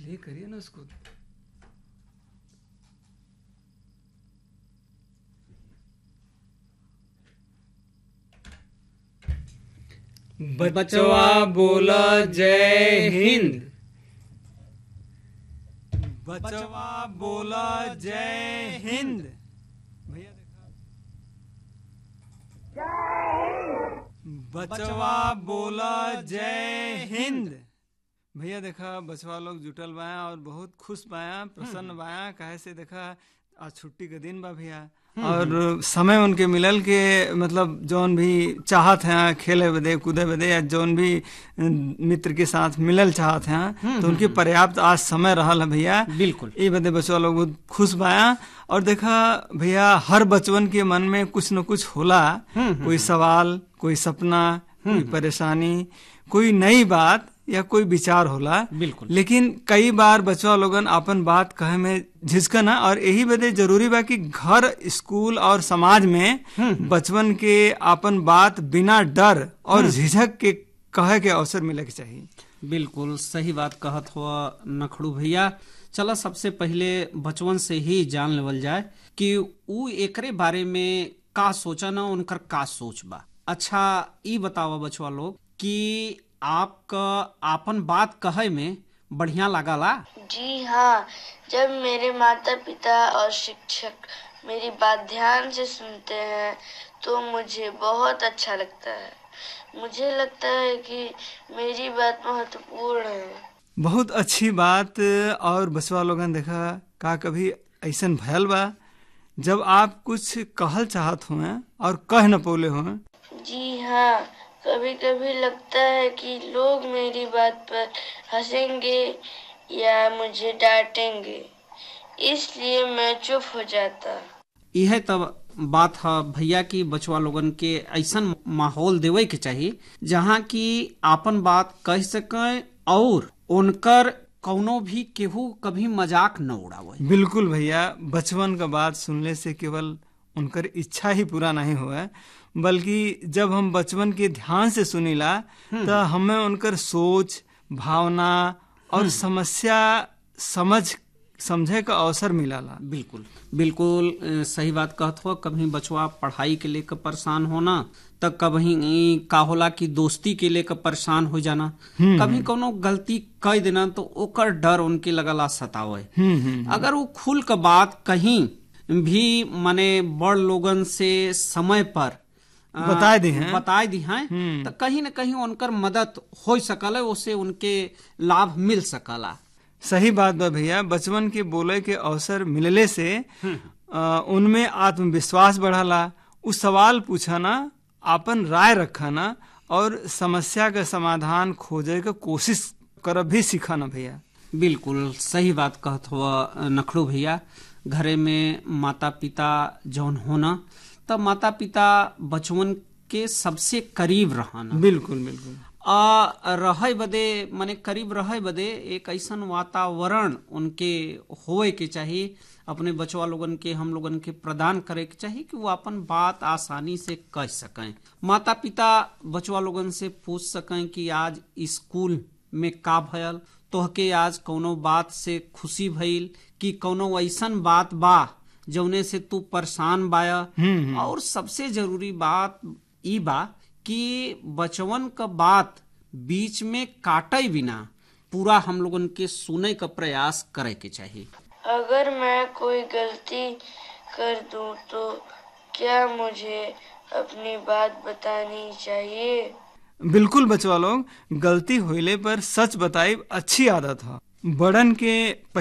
Play करिए ना उसको बचवा बोला जय हिंद बचवा बोला जय हिंद भैया देखा बचवा बोला जय हिंद भैया देखा बचवा लोग जुटल बाया और बहुत खुश बाया प्रसन्न बाया काहे से देखा आज छुट्टी के दिन बा भैया और समय उनके मिलल के मतलब जौन भी चाहत हैं खेले बदे कूदे बदे या जौन भी मित्र के साथ मिलल चाहत हैं तो उनके पर्याप्त आज समय रहल है भैया बिल्कुल ये बदे बचवा लोग बहुत खुश बाया और देखा भैया हर बचवन के मन में कुछ न कुछ होला कोई सवाल कोई सपना कोई परेशानी कोई नई बात या कोई विचार होला बिल्कुल लेकिन कई बार बचवा लोगन अपन बात कहे में झिझकना और यही बदे जरूरी बा कि घर स्कूल और समाज में बचपन के अपन बात बिना डर और झिझक के कहे के अवसर मिले के चाहिए बिल्कुल सही बात कहत हुआ नखड़ू भैया चला सबसे पहले बचपन से ही जान लेवल जाए कि ऊ एकरे बारे में का सोचा ना उनकर का सोच बा अच्छा ई बतावा बचवा लोग कि आपका आपन बात कहे में बढ़िया लागला जी हाँ जब मेरे माता पिता और शिक्षक मेरी बात ध्यान से सुनते हैं तो मुझे बहुत अच्छा लगता है मुझे लगता है कि मेरी बात महत्वपूर्ण है बहुत अच्छी बात और बचवा लोगन देखा का कभी ऐसन भयल बा जब आप कुछ कहल चाहत हुए और कह न पोले हुए जी हाँ कभी कभी लगता है कि लोग मेरी बात पर हंसेंगे या मुझे डांटेंगे इसलिए मैं चुप हो जाता यह तब बात है भैया की बचवा लोगन के ऐसन माहौल देवे के चाहिए जहाँ की आपन बात कह सके और उनकर कौनो भी केहू कभी मजाक न उड़ावे बिल्कुल भैया बचपन का बात सुनने से केवल उनकर इच्छा ही पूरा नहीं हुआ बल्कि जब हम बचपन के ध्यान से सुनीला तो हमें उनकर सोच भावना और समस्या समझ समझे का अवसर मिलाला बिल्कुल बिल्कुल अ, सही बात कहत हो कभी बचवा पढ़ाई के लेकर परेशान होना तो कभी ई, का होला कि दोस्ती के लेकर परेशान हो जाना कभी कोनो गलती कह देना तो ओकर डर उनके लगला सतावे हम्म हम्म अगर वो खुल के बात कहीं भी माने बड़ लोगन से समय पर अ, बताए दी हैं। बताए दी हैं तो कहीं न कहीं उनकर मदद हो सकल उससे उनके लाभ मिल सकला सही बात बा भैया बचपन के बोले के अवसर मिलले से आ, उनमें आत्मविश्वास बढ़ाला उ सवाल पूछाना आपन राय रखाना और समस्या का समाधान खोजे का कोशिश करब भी सीखाना भैया बिल्कुल सही बात कहत हुआ नखड़ू भैया घरे में माता पिता जौन होना तब माता पिता बचवन के सबसे करीब रहना बिल्कुल बिल्कुल आ रहे बदे माने करीब रहे बदे एक ऐसन वातावरण उनके होए के चाहिए अपने बचवा लोगन के हम लोगन के प्रदान करे के चाहिए कि वो अपन बात आसानी से कह सकें माता पिता बचवा लोगन से पूछ सकें कि आज स्कूल में का भयल तोहके आज कौनो बात से खुशी भइल कि कौनो ऐसन बात बा जौने से तू परेशान बाया और सबसे जरूरी बात ई बा कि बचवन का बात बीच में काटे बिना पूरा हम लोगन के सुने का प्रयास करे के चाहिए अगर मैं कोई गलती कर दूं तो क्या मुझे अपनी बात बतानी चाहिए बिल्कुल बचवा लोग गलती होइले पर सच बताई अच्छी आदत है बड़न के